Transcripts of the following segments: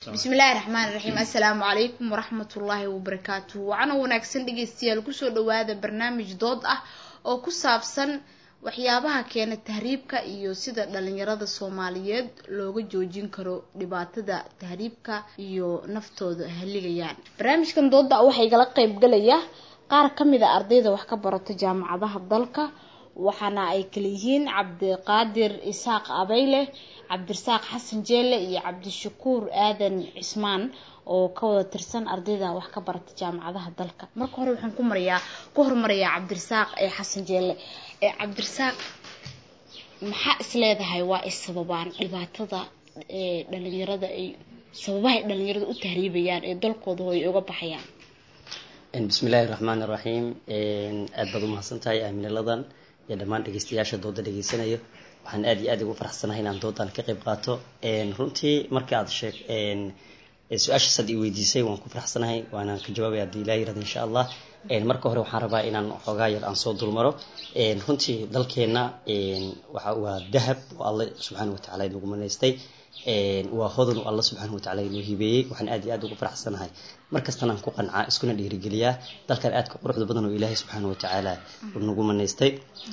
bismillaahi raxmaani raxiim assalaamu calaykum waraxmatullaahi wabarakaatuh wacana wanaagsan dhegeystayaal kusoo dhawaada barnaamij dood ah oo ku saabsan waxyaabaha keena tahriibka iyo sida dhalinyarada soomaaliyeed looga joojin karo dhibaatada tahriibka iyo naftooda haligayaan barnaamijkan dooda waxaa igala qeybgalaya qaar kamid a ardayda wax ka barata jaamacadaha dalka waxaana ay kala yihiin cabdiqaadir isaaq abeyle cabdirasaaq xasan jeelle iyo cabdishakuur aadan cismaan oo ka wada tirsan ardayda wax ka barata jaamacadaha dalka marka hore waxaan ku marayaa ku hormarayaa cabdirasaaq ee xasan jeelle ee cabdirasaaq maxaa is leedahay waa ay sababaan dhibaatada ee dhalinyarada ay sababahay dhalinyarada u tahriibayaan ee dalkooda ay uga baxayaan bismillahi raxmaani raxiim aad baad umahadsan tahay aamiladan iyo dhammaan dhegeystayaasha dooda dhegeysanayo waxaan aad iyo aad ugu faraxsanahay inaan doodan ka qayb qaato runtii marka aad sheeg su-aashaas aad i weydiisay waan ku faraxsanahay waanaan ka jawaabaya haddii ilaah yirahdo insha allah marka hore waxaan rabaa inaan xoogaa yar aan soo dulmaro runtii dalkeenna waxa waa dahab oo alle subxaana watacaala inagu manaystay waa hodan oo alla subxaana watacaala inoo hibeeyey waxaan aad iyo aad ugu faraxsanahay markastana aan ku qancaa iskuna dhiirigeliyaa dalkan aadka quruxda badan oo ilaahay subxaana watacaala nagu manaystay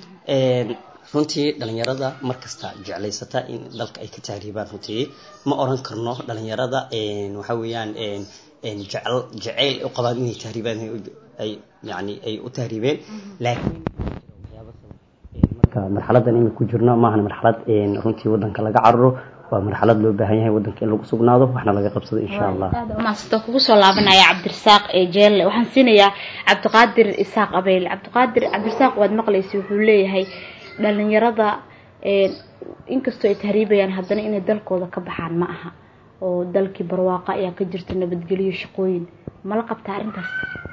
runtii dhalinyarada markasta jeclaysata in dalka ay ka tahriibaan runtii ma oran karno dhalinyarada waxa weeyaan jecel jeceyl u qabaan inay tahriibaan ay yani ay u tahriibeen laakiin marka marxaladan imi ku jirno maahan marxalad runtii wadanka laga cararo waa marxalad loo baahan yahay wadanka in lagu sugnaado waxna laga qabsado insha allah maasata kugu soo laabanaya cabdirasaaq ee jeelle waxaan siinayaa cabdiqaadir isaaq abeyle cabdiqaadir cabdirasaaq waad maqlaysa wuxuu leeyahay dhalinyarada inkastoo ay tahriibayaan haddana inay dalkooda ka baxaan ma aha oo dalkii barwaaqa ayaa ka jirta nabadgelyo shaqooyin mala qabtaa arrintaas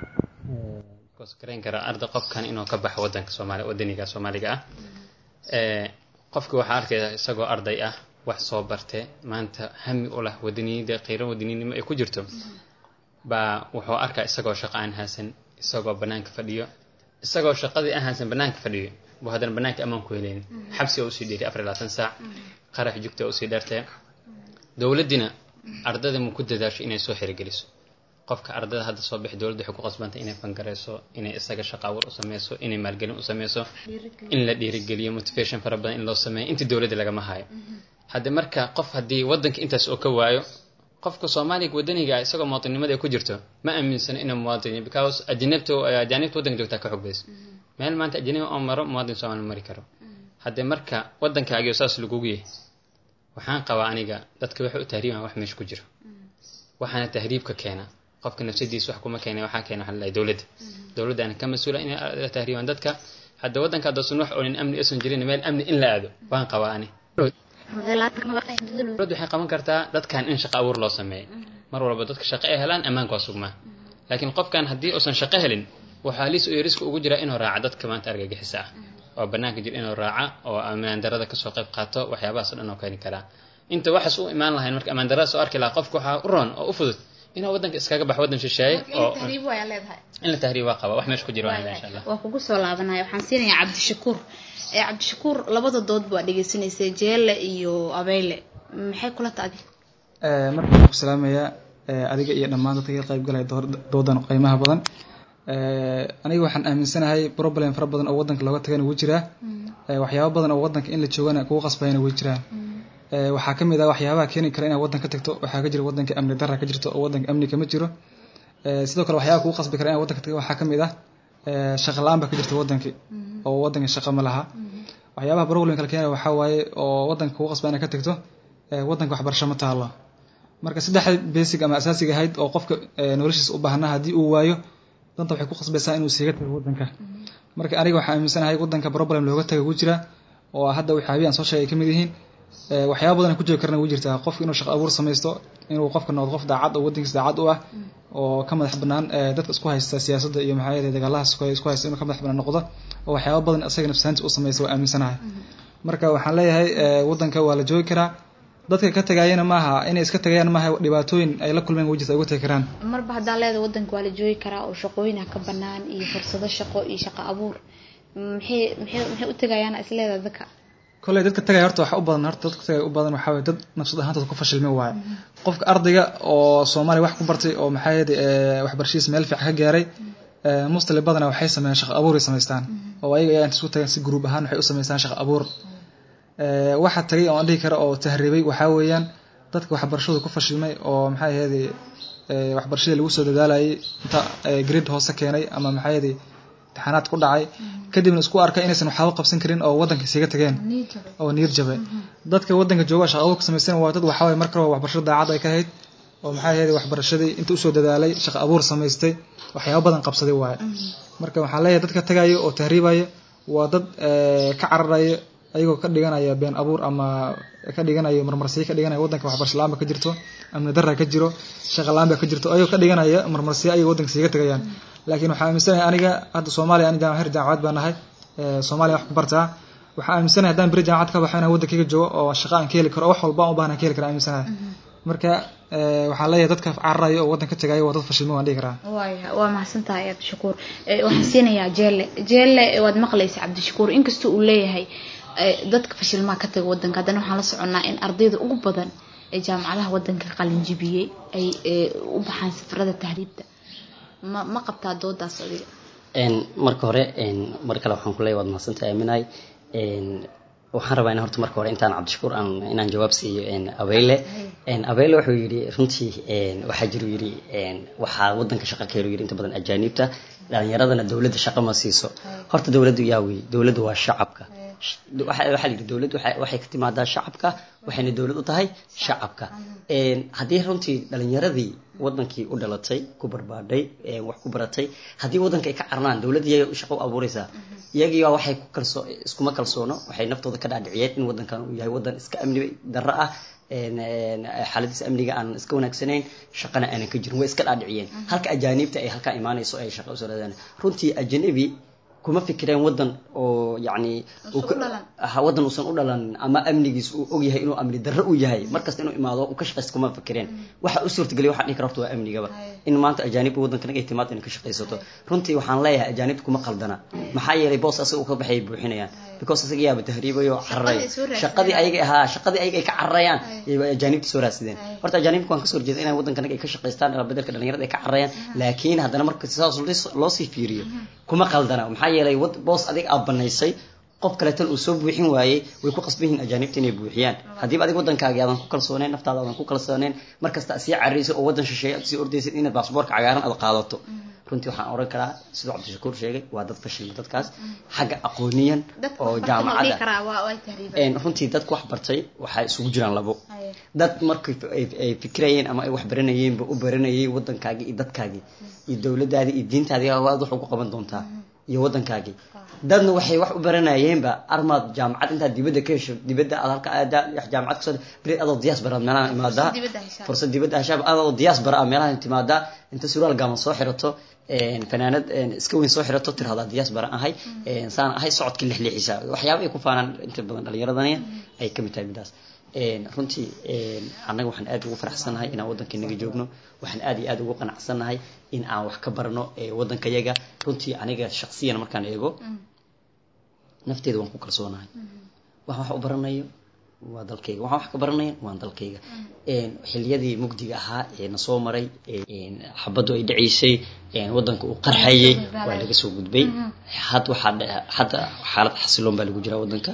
karayn kara arda qofkan inuu ka baxo wadanka soomaaliya wadaniga soomaaliga ah qofki waxaa arkaya isagoo arday ah wax soo barte maanta hami u lah wadaniyada qiiro wadaninimo ay ku jirto baa wuxuu arkaa isagoo shaqo aan haasan isagoo banaanka fadhiyo isagoo shaqadii aan haasan banaanka fadhiyo buu haddana banaanka ammaan ku heleyn xabsi oo usii dheeri afar iyo labaatan saac qarax jugta oo usii dheertee dowladdina ardada ma ku dadaasho inay soo xirigeliso qofka ardada hadda soo bixi dowladda waxay ku qasbantay inay fangareyso inay isaga shaqa abuur u sameyso inay maalgelin u sameyso in la dhiirigeliyo motivation fara badan in loo sameeyo inta dowladda lagama hayo hadde marka qof haddii wadanka intaas oo ka waayo qofka soomaaliga wadaniga isagoo muwaadinimada ay ku jirto ma aaminsano inuu muwaadin because ajnabta ajaanibta wadanka joogtaa ka xog bayso meel maanta ajnabi oo maro muwaadin soomaali mari karo haddee marka waddankaagiyo saas lagugu yahay waxaan qabaa aniga dadka waxay u tahriibaan wax meesha ku jiro waxaana tahriibka keena qofka nafsadiisa wax kuma keena waxaa keena waxaa dowladda dowladdaana ka mas-uula inay tahriibaan dadka hadda waddanka haddoosan wax oonin amni aysan jirin meel amni in la aado waan qabaa ani dowladda waxay qaban kartaa dadkan in shaqo abuur loo sameeyo mar walba dadka shaqo ay helaan ammaanka waa sugmaa laakiin qofkan haddii uusan shaqo helin waxaa liis iyo riska ugu jira inuu raaca dadka maanta argagixisa ah oo banaanka jir inuu raaca oo ammaan darada kasoo qayb qaato waxyaabahaas o dhan oo keeni karaa inta waxaas u imaan lahayn marka ammaan darada soo arki lahaa qofka waxaa u roon oo u fudud inuu wadanka iskaga baxo wadan shisheeye oo in la tahriib waa qaba wax meesha ku jira waa insha allah waa kugu soo laabanaya waxaan siinayaa cabdishakuur ee cabdishakuur labada dood baa dhegeysanaysa jeelle iyo abeyle maxay kula taadi marka waxaan ku salaamayaa adiga iyo dhammaan dadka ka qayb galaya doodan qiimaha badan aniga waxaan aaminsanahay problem fara badan oo wadanka looga tagana wuu jiraa waxyaaba badan oo wadanka in la joogana kugu qasbayana way jiraan waxaa kamid ah waxyaabaha keeni kara inaad wadan ka tagto waxaa ka jira wadanka amni dara ka jirto oo wadanka amni kama jiro sidoo kale waxyaaba kugu qasbi kara inaad wadanka tagto waxaa kamid ah shaqa la-aan ba ka jirta wadanki oo wadanka shaqa ma laha waxyaabaha problem kala keena waxaa waaye oo wadanka kugu qasba inaad ka tagto wadanka waxbarasho ma taalo marka saddexda basic ama asaasiga ahayd oo qofka noloshiisa u baahnaa haddii uu waayo danta waxay ku qasbaysaa inuu siiga tago wadanka marka aniga waxaan aaminsanahay wadanka problem looga taga wuu jiraa oo hadda waxyaabihi aan soo sheegay kamid yihiin waxyaaba badan ku joogi karana wuu jirtaa qofka inuu shaqo abuur samaysto inuu qofka noqdo qof daacad oo wadankiisa daacad u ah oo ka madax banaan dadka isku haysta siyaasadda iyo maxaa yeelay dagaalahaas isku haysta inuu ka madax banaan noqdo oo waxyaaba badan isaga nafsahanti u samaysta waa aaminsanahay marka waxaan leeyahay wadanka waa la joogi karaa dadka ka tagayana maaha inay iska tagayaan maaha dhibaatooyin ay la kulmeen way jirta ay uga tagi karaan marba haddaa leeda wadanka waa la joogi karaa oo shaqooyin ha ka banaan iyo fursado shaqo iyo shaqo abuur maxay maxay maxay u tagayaan isleeda dadka kolley dadka tagay horta waxa u badan horta dadka tagay u badan waxaa waye dad nafsad ahaantooda ku fashilmay waaye qofka ardayga oo soomaaliya wax ku bartay oo maxaa yeede waxbarashadiisa meel fiican ka gaaray mustali badana waxay sameeyaan shaqo abuuray samaystaan oo ayaga ayaa inta isku tagaan si gruub ahaan waxay u samaystaan shaqo abuur waxa tagay oo aan dhihi karo oo tahriibay waxaa weeyaan dadka waxbarashadu ku fashilmay oo maxaa yeede waxbarashadii lagu soo dadaalayay inta grade hoose keenay ama maxaa yeede imtixaanaad ku dhacay kadibna isku arkay inaysan waxba qabsan karin oo wadanka isaga tageen oo niyad jabay dadka wadanka jooga shaqo abuur ka samaysan waa dad waxaa waye marka hore waxbarashada daacad ay ka ahayd oo maxaa yeede waxbarashadii inta usoo dadaalay shaqo abuur samaystay waxyaabo badan qabsaday waaye marka waxaan leeyahay dadka tagayo oo tahriibaya waa dad ka cararaya ayagoo ka dhiganaya been abuur ama ka dhiganayo marmarsiyo ka dhiganaya wadanka waxbarasho la-aan ba ka jirto amni darra ka jiro shaqa la-aan ba ka jirto ayagoo ka dhiganaya marmarsiyo ayaga wadanka siiga tagayaan laakiin waxaan aaminsanahay aniga hadda soomaaliya ani jaamacad jaamacad baan nahay soomaaliya wax ku bartaa waxaan aaminsanahay haddaan beri jaamacad ka baxo inaan wadankayga joogo oo shaqa aan ka heli karo oo wax walba aan u baahna ka heli kara aaminsanahay marka waxaan leeyahay dadka cararayo oo wadanka tagayo waa dad fashilmo waan dhihi karaa waaya waa mahadsantahay cabdishakuur waxaan siinayaa jeelle jeelle waad maqlaysa cabdishakuur inkastoo uu leeyahay dadka fashilmaa ka taga wadanka haddana waxaan la soconnaa in ardayda ugu badan ee jaamacadaha wadanka qalinjibiyey ay u baxaan safarada tahriibta ma ma qabtaa doodaas adiga marka hore mar kale waxaan kuleeyahay waad mahadsantahay aaminahay waxaan rabaa in horta marka hore intaan cabdishakuur aan inaan jawaab siiyo abeyle abeyle wuxuu yidhi runtii waxaa jiru yidhi waxaa wadanka shaqa ka helo yidhi inta badan ajaaniibta dhalinyaradana dowladda shaqa ma siiso horta dowladdu yaa wey dowladdu waa shacabka waxaa la yidhi dowladdu waxay ka timaadaa shacabka waxayna dowlad u tahay shacabka haddii runtii dhalinyaradii wadankii u dhalatay ku barbaadhay wax ku baratay haddii wadanka ay ka carnaan dowladda iyaga shaqo u abuuraysaa iyagiiba waxay ku kalsoo iskuma kalsoono waxay naftooda ka dhaadhiciyeen in wadankan uu yahay wadan iska amni darro ah xaaladiisa amniga aan iska wanaagsanayn shaqana aanan ka jirin way iska dhaadhiciyeen halka ajaaniibta ay halkaa imaanayso ay shaqa usoo raadaan runtii ajanabi kuma fikireen wadan oo yani wadan uusan u dhalan ama amnigiis uu og yahay inuu amni darro uu yahay markasta inuu imaado uu ka shaqaysto kuma fikireen waxa u suurtageliya waxaan dhihi kara horta waa amnigaba in maanta ajaanibka wadankan ay timaado inay ka shaqaysato runtii waxaan leeyahay ajaanibta kuma qaldana maxaa yeelay boos asaga uu ka baxay buuxinayaan because asaga yaaba tahriibayo cararay shaqadii ayaga ahaa shaqadii ayaga ay ka cararayaan ajaanibta soo raadsadeen horta ajaanibka waan kasoo horjeeda inay wadankan ay ka shaqaystaan bedelka dhalinyarada ay ka cararayaan laakiin haddana marka saas loo sii fiiriyo kuma qaldana maxaa yeelay boos adiga aad banaysay qof kaleetan uu soo buuxin waayey way ku qasban yihiin ajaanibta inay buuxiyaan haddiiba adiga waddankaagi aadan ku kalsooneen naftaada aadan ku kalsooneen markasta aad sii carrayso oo waddan shisheeye aad sii ordaysid inaad baasboorka cagaaran aad qaadato runtii waxaan oran karaa siduu cabdishakuur sheegay waa dad fashilma dadkaas xagga aqooniyan oo jaamacadda runtii dadku wax bartay waxaa isugu jiraan labo dad markay ay fikirayeen ama ay wax baranayeenba u baranayay waddankaagii iyo dadkaagii iyo dowladdaadii iyo diintaadii waad wax ugu qaban doontaa iyo waddankaagii dadna waxay wax u baranayeenba armaad jaamacad intaad dibadda ka hesho dibadda aad halka aada jaamacad kasoo beri adoo diyaas bara meelaha imaadaa fursad dibadda heshaab adoo diyaas bara ah meelaha timaadaa inta suraal gaaman soo xirato fanaanad iska weyn soo xirato tirahdaa diyaas bara ahay saan ahay socodkii lixlixiisa waxyaaba ay ku faanaan inta badan dhalinyaradani ay kamid tahay midaas runtii annaga waxaan aad ugu faraxsannahay inaan waddankeenaga joogno waxaan aad iyo aad ugu qanacsannahay in aan wax ka barno waddankayaga runtii aniga shaksiyan markaan eego nafteeda waan ku kalsoonahay wax wax u baranayo waa dalkayga waxaan wax ka baranaya waan dalkayga xiliyadii mugdiga ahaa ee na soo maray xabaddu ay dhacaysay waddanka uu qarxayay waa laga soo gudbay had waxaa hadda xaalad xasiloon baa lagu jiraa waddanka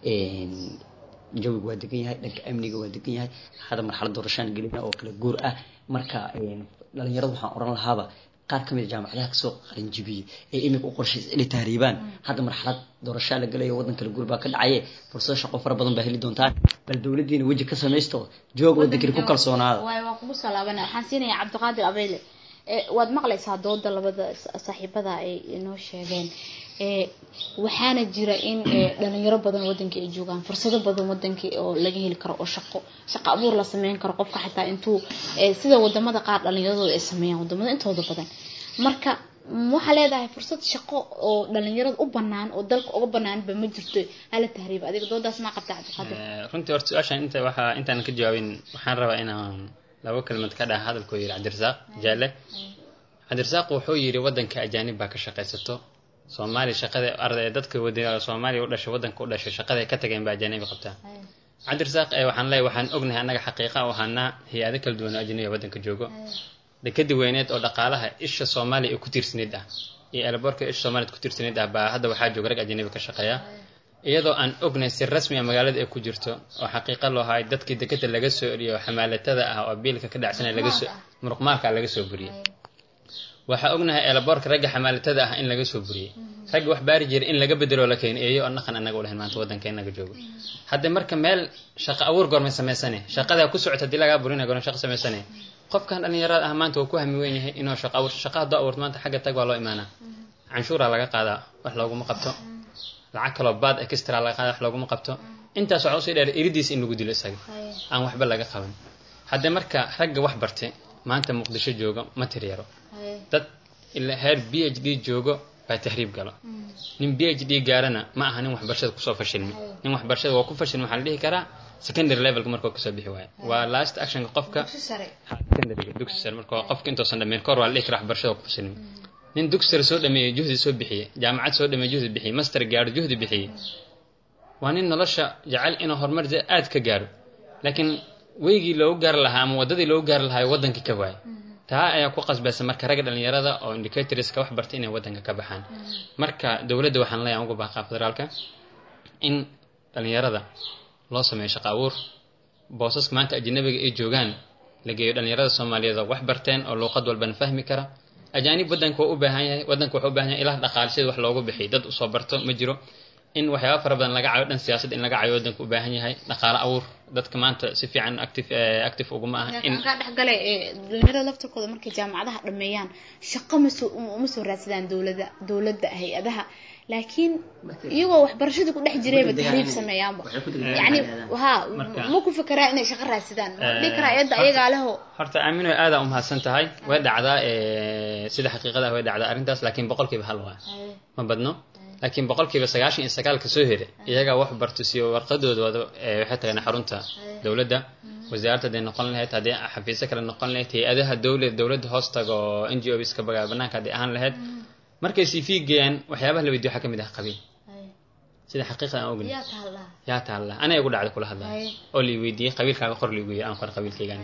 jawiga waa degan yahay dhanka amniga waa degan yahay hadda marxalad doorashaan gelina oo kala guur ah marka dhalinyaradu waxaan oran lahaaba qaar ka mid a jaamacadaha kasoo qalinjibiyey ee imika u qorshaysa inay tahriibaan hadda marxalad doorashaa la gelayo waddan kala guur baa ka dhacaye fursado shaqo fara badan baa heli doontaan bal dowladdiina weji ka samaysto joog waddankani ku kalsoonaada waay waa kugu soo laabana waxaan siinayaa cabdiqaadir abeyle waad maqlaysaa dooda labada saaxiibada ay inoo sheegeen waxaana jira in dhalinyaro badan wadankii ay joogaan fursado badan wadankii oo laga heli karo oo shaqo shaqo abuur la sameyn karo qofka xitaa intuu sida wadamada qaar dhalinyaradooda ay sameeyaan wadamada intooda badan marka waxaa leedahay fursad shaqo oo dhalinyarada u banaan oo dalka uga banaanba ma jirto hala tahriiba adiga doodaas maa qabta cabdiqaadir runtii horta su-aashan inta waxaa intaan ka jawaabin waxaan rabaa inaan laba kelmad ka dhaha hadalkuu yidhi cabdirasaaq jaale cabdirasaaq wuxuu yidhi waddanka ajaanib baa ka shaqaysato soomaaliya shaqada arday dadka wada soomaaliya u dhashay waddanka u dhashay shaqada ay ka tageen baa ajanabi qabtaa cabdirasaaq ee waxaan leeyahay waxaan ognahay annaga xaqiiqa u ahaanaa hay-ado kala duwan oo ajnabi waddanka joogo dekadii weyneed oo dhaqaalaha isha soomaaliya ee ku tiirsanayd ah iyo elborka isha soomaaliya ku tiirsanayd ah baa hadda waxaa jooga rag ajnabi ka shaqeeya iyadoo aan ognahay si rasmi a magaalada ay ku jirto oo xaqiiqa loo haay dadkii dekada laga soo eriyo xamaalatada ah oo biilka ka dhacsanay laga soo muruqmaalka laga soo buriyey waxaa ognahay eelaboorka ragga xamaalatada ah in laga soo buriyey ragga wax baari jiray in laga bedelo la keeno eeyo oo dhaqan annaga u lahayn maanta waddanka inaga joogo hadda marka meel shaqo abuur goormay samaysane shaqadaa ku socota haddii lagaa burina goorma shaqo samaysane qofkan dhallinyarada ah maanta wuu ku hami weyn yahay inuu shaqo abuur shaqa haddoo abuurto maanta xagga tag waa loo imaanaa canshuuraa laga qaadaa wax looguma qabto lacag kaloo baad extra laga qaada wax looguma qabto intaas waxaa usii dheer iridiisa in lagu dilo isaga aan waxba laga qaban haddee marka ragga wax barte maanta muqdisho joogo ma tiryaro dad ilaa heer b h d joogo baa tahriib galo nin b h d gaarana ma aha nin waxbarashada kusoo fashilmi nin waxbarashada waa ku fashilmi waxaa la dhihi karaa secondary levelka markuu kasoo bixi waayo waa last actionka qofka secondary dugsi sare marka qofka intoosan dhameyn kahor waa la dhihi karaa waxbarashada waa ku fashilmi nin dugsi sare soo dhameeyey juhdi soo bixiyey jaamacad soo dhameeyey juhdi bixiyey master gaaro juhdi bixiyey waa nin nolosha jecel inuu horumar aad ka gaaro laakiin weygii loogu gaari lahaa ama waddadii loogu gaari lahaa waddankii ka waayay taa ayaa ku qasbaysa marka ragga dhallinyarada oo indicatorska wax bartay inay waddanka ka baxaan marka dowladda waxaan leeyahay uga baaqaa federaalka in dhallinyarada loo sameeyo shaqo abuur boosaska maanta ajanabiga ay joogaan la geeyo dhallinyarada soomaaliyeed oo wax barteen oo luuqad walbana fahmi kara ajaanib waddanka waa u baahan yahay waddanka wuxuu u baahan yahay ilaah dhaqaale sida wax loogu bixiy dad usoo barto ma jiro in waxyaaba fara badan laga cayo dhan siyaasadda in laga cayo waddanka u baahan yahay dhaqaale abuur dadka maanta si fiican active active uguma aha in kaa dhexgale dhalinyarada laftarkooda markay jaamacadaha dhameeyaan shaqo masoo uma soo raadsadaan dowlada dowladda hay-adaha laakiin iyagoo waxbarashadii ku dhex jirayba tahriib sameeyaanba yani ha ma ku fekeraa inay shaqo raadsadaan ma dhihi karaa eedda ayagaa leho horta aamino aadaa umahadsan tahay way dhacdaa sida xaqiiqada way dhacdaa arrintaas laakiin boqolkiiba hal waa ma badno laakiin boqolkiiba sagaashan iyo sagaalka soo hera iyagaa wax barto siyo warqadooda waxay tageen xarunta dowladda wasaaradda haday noqon lahayd haddii xafiisyo kale noqon lahayd hay-adaha dowlad dowladda hoos tago n g o iska bagaa banaanka hadday ahaan lahayd markay cv geeyaan waxyaabaha la weydiyo waxaa ka mid ah qabiil sida xaqiiqda aan ogni yaa taalla anay igu dhacda kula hadlaya oo la weydiiyey qabiilkaaga qor liigu yiri aan qor qabiilkaygan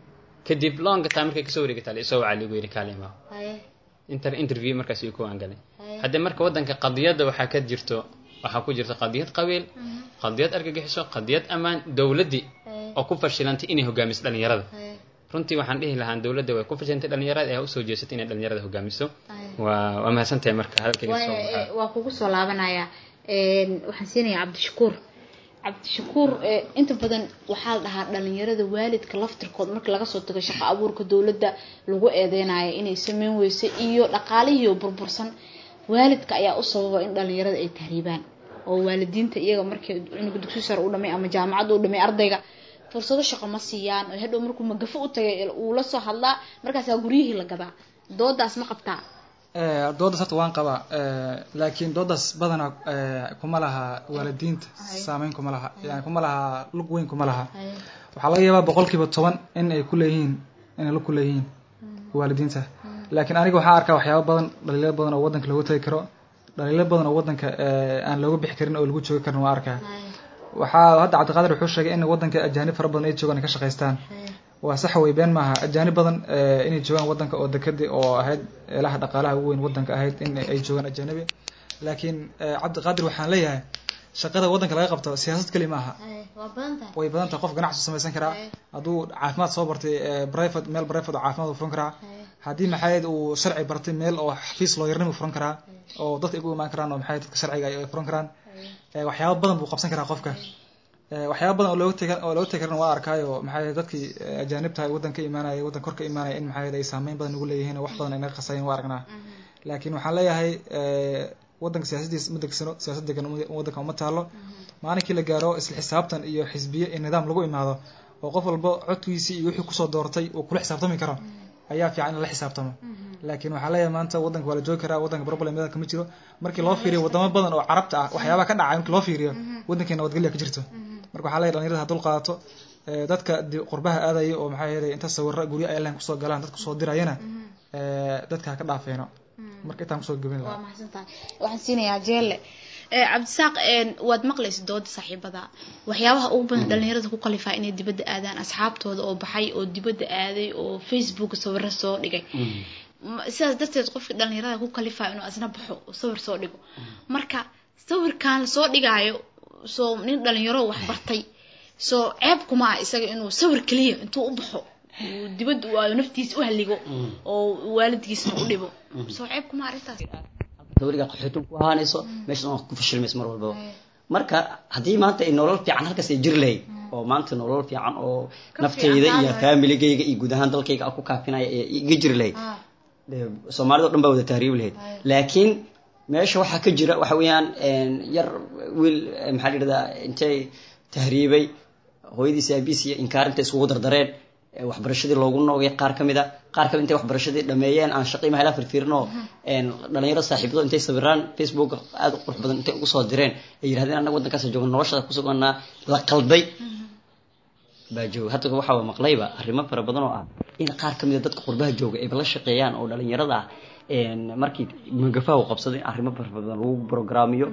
kadib longa taa markay kasoo wareegataa la isoo wacaa liigu yiri kaale imaa inter interview markaas uu ku aangalay haddii marka waddanka qadiyadda waxaa ka jirto waxaa ku jirta qadiyad qabiil qadiyad argagixiso qadiyad ammaan dowladdii oo ku fashilantay inay hogaamiso dhallinyarada runtii waxaan dhihi lahaa dowladda way ku fashilantay dhallinyarada ee usoo jeesatay inay dhallinyarada hogaamiso waa waa mahadsantahay marka hadalkayga soo baxaa waa kugu soo laabanaya waxaan siinayaa cabdishakuur cabdishakuur inta badan waxaa la dhahaa dhalinyarada waalidka laftirkood marka laga soo tago shaqo abuurka dowladda lagu eedeynayo inay sameyn weyso iyo dhaqaalihiio burbursan waalidka ayaa u sababa in dhalinyarada ay tahriibaan oo waalidiinta iyaga markii cunuga dugsi sare u dhamay ama jaamacadda u dhamay ardayga fursado shaqo ma siiyaan oo hadhow markuu magafo u tagay uu la soo hadlaa markaasaa guryihii la gadaa doodaas ma qabtaa doodaas horta waan qabaa laakiin doodaas badanaa kuma laha waalidiinta saameyn kuma laha yani kuma laha lug weyn kuma laha waxaa laga yaabaa boqolkiiba toban in ay kuleeyihiin inay lug kuleeyihiin waalidiinta laakiin aniga waxaa arkaa waxyaaba badan dhaliilo badan oo waddanka loogu tagi karo dhaliilo badan oo waddanka aan looga bixi karin oo lagu joogi karin waa arkaa waxaa hadda cabdiqaadir wuxuu sheegay in waddanka ajaanib fara badan ay joogaan ay ka shaqaystaan waa sax wey been maaha ajaanib badan inay joogaan waddanka oo dekadii oo ahayd ilaha dhaqaalaha ugu weyn waddanka ahayd in ay joogaan ajaanibi laakiin cabdiqaadir waxaan leeyahay shaqada waddanka laga qabto siyaasad keli maaha way badan tahay qof ganacsi samaysan karaa hadduu caafimaad soo bartay private meel private oo caafimaad uu furan karaa haddii maxayd uu sharci bartay meel oo xafiis looyarnimo furan karaa oo dadka igu imaan karaan oo maxay dadka sharciga ay furan karaan waxyaaba badan buu qabsan karaa qofka waxyaaba badan oo looga teg oo looga tegi karan waa arkaayo maxay dadkii ajaanibta waddan ka imaanaya waddan kor ka imaanaya in maxay ay saameyn badan ugu leeyihiin oo wax badan ay naga qasayin waa aragnaa laakiin waxaan leeyahay waddanka siyaasadiis ma degsano siyaasad degan waddanka uma taalo maalinkii la gaaro isla xisaabtan iyo xisbiye iyo nidaam lagu imaado oo qof walba codkiisii iyo wixii kusoo doortay uu kula xisaabtami karo ayaa fiican in la xisaabtamo laakiin waxaa leeyahay maanta waddanka waa la joogi karaa waddanka problem badan kama jiro markii loo fiiriyo wadamo badan oo carabta ah waxyaabaha ka dhacay markii loo fiiriyo waddankeena nabadgelya ka jirto marka waxaa leeyahay dhalinyarada ha dul qaadato dadka qurbaha aadaya oo maxaa yeelay inta sawirra guryo ay leen kusoo galaan dadka kusoo dirayana dadka ha ka dhaafeeno marka intaan kusoo gabin waa lahaa mahadsantahay waxaan siinayaa jeelle Eh, cabdisaaq een, waad maqlaysa dooda saaxiibada waxyaabaha ugu badan dhalinyarada ku kalifaa inay dibadda aadaan asxaabtooda oo baxay oo dibadda aaday oo facebook sawiro soo dhigay Ma- sidaas darteed qofka dhalinyarada ku kalifaa inuu asna baxo oo sawir soo dhigo marka sawirkan lasoo dhigaayo soo nin dhalinyaro wax bartay soo ceeb kuma ah isaga inuu sawir keliya intuu u baxo uu dibadda u aado naftiisa u halligo oo waalidkiisna u dhibo soo ceeb kuma arrintaas weligaa qaxootin ku ahaanayso meeshan waa ku fashilmayso mar walbaba marka haddii maanta ay nolol fiican halkaas ay jiri lahayd oo maanta nolol fiican oo Ka naftayda fiican iyo tahay. familigayga iyo guud ahaan dalkayga aan ku kaafinaya ee iga jiri lahayd Ah. dee soomaalida o dhan baa wada tahriibi lahayd laakiin meesha waxaa ka jira waxa weeyaan een, yar wiil eh, maxaa la yidhahdaa intay tahriibay hooyadiisi aabihiis iyo inkaarinta iskugu dardareen eh, waxbarashadii loogu noogay qaar ka mid a qaar kamid intay waxbarashadii dhameeyeen aan shaqii mahela firfiirin oo een, dhalinyaro saaxiibado intay sawiraan facebook aad u qurux badan intay ugu soo direen ay yidhahdeen annaga waddankaas joogno noloshada ku suganaa la qalday baa jooga hadda waxaa maqlayba arrimo fara badan oo ah in qaar ka mid a dadka qurbaha jooga ayba la shaqeeyaan oo dhalinyarada ah een, markii magafaha u qabsaday in arrimo fara badan lagu programmiyo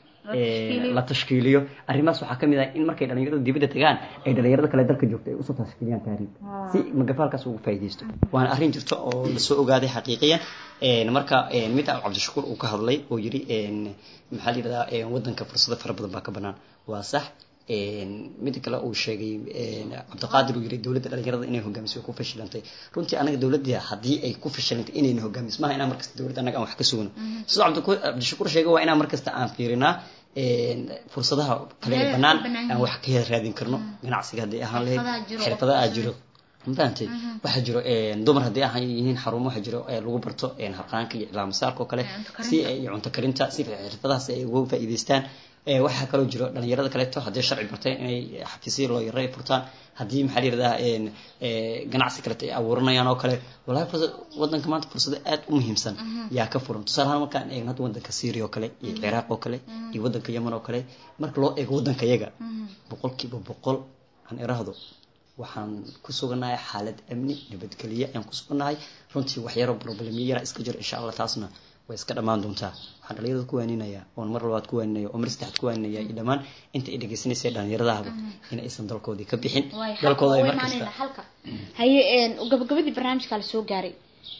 ee, la tashkiiliyo arrimahaas waxaa kamid ah in markay dhalinyarada dibadda tagaan ay dhalinyarada kale dalka joogta ay usoo tashkiiliyaan tahriib si magafa halkaas ugu faa'iidaysto waana arrin jirta oo lasoo ogaaday xaqiiqiyan een, marka een, mid ah cabdishakuur uu ka hadlay oo yiri een, maxaa la yidhahdaa een, waddanka fursado fara badan baa ka banaan waa sax een, mida kale uu sheegay een, cabdiqaadir uu yiri dowladda dhalinyarada inay hogaamiso way ku fashilantay runtii anaga dowladda haddii ay ku fashilantay inayna hogaamis maaha inaan markasta dowladda anaga aan wax ka sugno sidoo cabdiku- cabdishakuur sheegay waa inaan markasta aan fiirinaa een, fursadaha kale ee Meelaha banaan ka bannaan aan wax ka raadin karno ganacsiga haddii ahaan lahayd Xirfadaha jiro. xirfadaha aa jiro mafahamtay waxaa jiro een, dumar haddii ahaan yihiin xarumo waxaa jiro ee lagu barto een, harqaanka iyo ilaamasaarka oo kale Ee, cunto karinta. si ay iyo cunto karinta si xirfadahaas ay uga faa'iidaystaan ee, waxaa kaloo jiro dhalinyarada kaleeto haddii sharci bartay inay xafiisyo loo yaro ay furtaan haddii maxaa la yidhahdaa een, ee, ganacsi kaleeto ay abuuranayaan oo kale walahi fursad wadanka maanta fursado aad u muhiimsan yaa ka furan tusaale ahaan markaan eegno hadda wadanka syria oo kale iyo ciraaq oo kale iyo wadanka yemen oo kale marka loo eego wadanka yaga boqolkiiba boqol aan iraahdo waxaan ku sugannahay xaalad amni nabadgelye ayaan ku sugannahay runtii waxyaro problemyo yara iska jiro insha allah taasna way iska dhammaan doontaa waxaan dhalinyarada ku waaninayaa oon mar labaad ku waaninaya oo mar saddexaad ku waaninaya iyo dhammaan inta ay dhegeysanaysa dhallinyaradaaba in aysan dalkoodii ka bixin dalkooda ay mar kasta xalka haye een, gabagabadii barnaamijkaa lasoo gaaray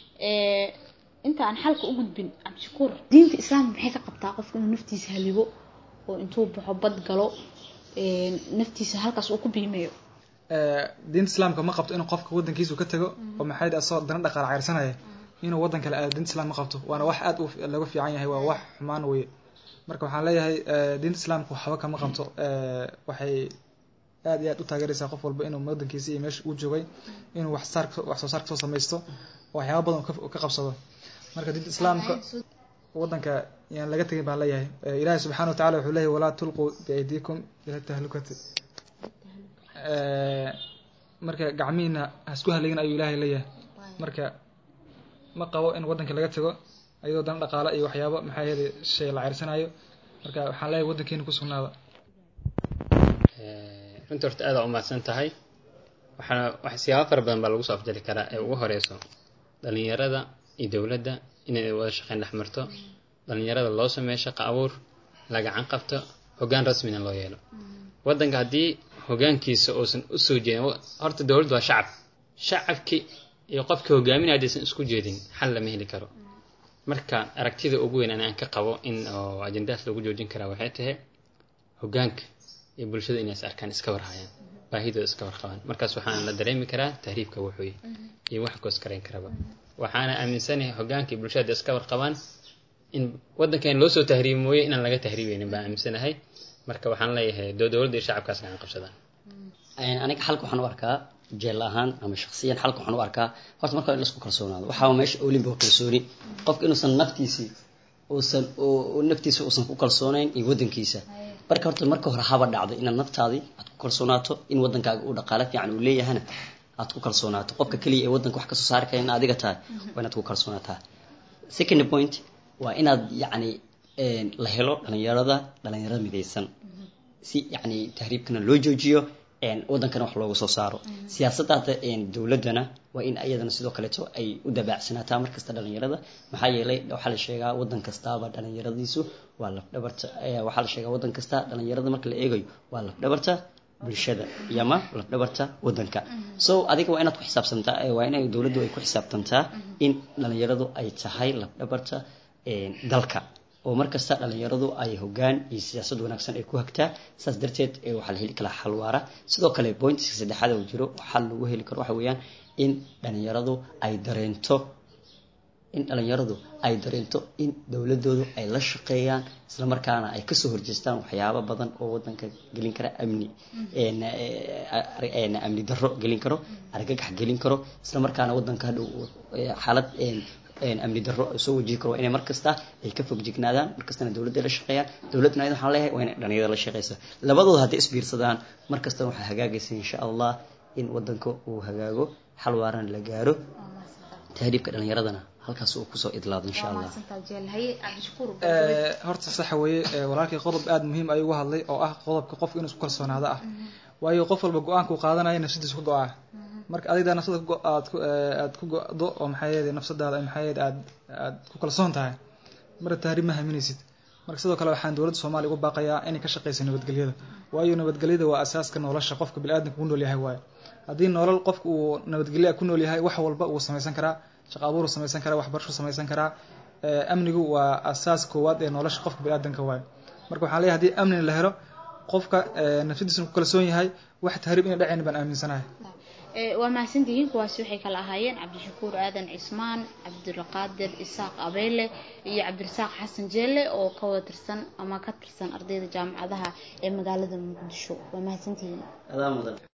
ee, inta aan xalka u gudbin cabdishakuur diinta islaamka maxay ka qabtaa qofka inuu naftiisa haligo oo intuu baxo bad galo een, naftiisa halkaas uu ku biimeeyo Ee, diinta islaamka ma qabto inuu qofka wadankiisu ka tago oo maxay dhaha asoo dana dhaqaale cayrsanaya inuu wadan kale aado diinta islaam ma qabto waana wax aad u laga fiican yahay waa wax xumaan weye marka waxaan leeyahay ee, diinta islaamka waxba kama qabto ee, waxay aad iyo aad u taageeraysaa qof walba inuu wadankiisa iyo meesha uu joogay inuu wax saar wax soo saar kasoo samaysto oo waxyaaba badan uu ka- ka qabsado marka diinta islaamka wadanka yaan laga tegin baan leeyahay Ee, ilaahay subxaana watacaala wuxuu leeyahay walaa tulquu biaydiikum ila tahlukati Ee, marka gacmihiina hasku haligin ayuu ilaahay leeyahay marka ma qabo in wadanka laga tago ayadoo dana dhaqaale iyo waxyaabo maxaa yeelay shay la ceyrsanayo marka waxaan leeyahay wadankeena ku sugnaada Ee, runtii horta aad aa u mahadsan tahay waxaana wax siyaabo fara badan baa lagu soo afjali karaa ee ugu horeyso dhalinyarada iyo dowladda inay wada shaqeyn dhex marto dhalinyarada loo sameeyo shaqo abuur la gacan qabto hoggaan rasmina loo yeelo wadanka haddii hoggaankiisa uusan u soo jeedin wa- horta dowladdu waa shacab shacabki iyo qofka hogaaminaya haddaysan isku jeedin xal lama heli karo marka aragtida ugu weyn ani aan ka qabo in oo ajendaas lagu joojin karaa waxay tahay hoggaanka iyo bulshada inay is arkaan iska warhayaan baahidooda iska warqabaan markaas waxaan la dareemi karaa tahriibka wuxuu yahay iyo wax koos karayn karaba waxaana aaminsanahay hoggaanka iyo bulshada iska warqabaan in waddankan loo soo tahriibi mooye inaan laga tahriibeynin baan aaminsanahay marka waxaan leeyahay doo dowladda iyo shacabkaas gacan qabsadaan Een, aniga xalka waxaan u arkaa jeel ahaan ama shakhsiyan xalka waxaan u arkaa horta marka in laisku kalsoonaado waxaa meesha olinba kalsooni qofka inuusan naftiisii uusan oo oo naftiisa uusan ku kalsoonayn iyo wadankiisa marka horta marka hore haba dhacdo inaad naftaadii aad ku kalsoonaato in wadankaaga uu dhaqaale fiican uu leeyahana aad ku kalsoonaato qofka keliya ee wadanka wax kasoo saari kara in adiga tahay waa inaad ku kalsoonaataa second point waa inaad yacni een, la helo dhalinyarada dhalinyarada midaysan si yacni tahriibkana loo joojiyo wadankana wax looga soo saaro siyaasadda dowladdana waa in iyadana sidoo kaleeto ay u dabaacsanataa markasta dhalinyarada maxaa yeelay waxaa la sheegaa wadan kastaaba dhalinyaradiisu waa lafdhabarta waxaa la sheegaa wadan kasta dhalinyarada marka la eegayo waa lafdhabarta bulshada iyo ama lafdhabarta wadanka so adiga waa inaad ku xisaabsantaa waa in dowladdu ay ku xisaabtantaa in dhalinyaradu ay tahay lafdhabarta dalka oo markasta dhalinyaradu ay hogaan iyo siyaasad wanaagsan ay ku hagtaa saas darteed waxaa la heli karaa xal waara sidoo kale pointiska saddexaad oo jiro xal lagu heli karo waxa weeyaan in dhalinyaradu ay dareento in dhalinyaradu ay dareento in dowladoodu ay la shaqeeyaan isla markaana ay kasoo horjeestaan waxyaabo badan oo wadanka gelin kara amni amni darro gelin karo argagax gelin karo isla markaana wadanka hadhow xaalad amni darro soo wajihi karo waa inay markasta ay ka fog jignaadaan markastana dowladda la shaqeeyaan dowladduna ayada waxaan leeyahay waa inay dhalinyarada la shaqeysa labadooda hadday isbiirsadaan markastana waxaa hagaagaysa insha allah in wadanka uu hagaago xal waarana la gaaro tahriibka dhalinyaradana halkaas uu kusoo idlaado insha allah horta saxa weeye walaalkii qodob aada muhiim ayuu uga hadlay oo ah qodobka qofka inuu isku kalsoonaado ah waayo qof walba go-aanka uu qaadanaya nafsadiisa ku go-aa marka adiga nafsada aad ku aad ku go-do oo maxaa yeede nafsadaada maxaa yeede aad aad ku kalsoon tahay marka tahriib ma haminaysid marka sidoo kale waxaan dowladda soomaaliya uga baaqayaa inay ka shaqeyso nabadgelyada waayo nabadgelyada waa asaaska nolosha qofka biniaadamka ku nool yahay waayo haddii nolol qofka uu nabadgelya ku nool yahay wax walba uu samaysan karaa shaqo abuuru samaysan karaa waxbarashu samaysan karaa amnigu waa asaas koowaad ee nolosha qofka biniaadamka waayo marka waxaan leeyahay hadii amni la helo qofka nafsadiisuna ku kalsoon yahay wax tahriib ina dhacayn baan aaminsanahay waa mahadsantihiin kuwaasi waxay kala ahaayeen cabdishakuur aadan cismaan cabdulqaadir isaaq abeyle iyo cabdirasaaq xasan jeelle oo ka wada tirsan ama ka tirsan ardayda jaamacadaha ee magaalada muqdisho waa mahadsantihiin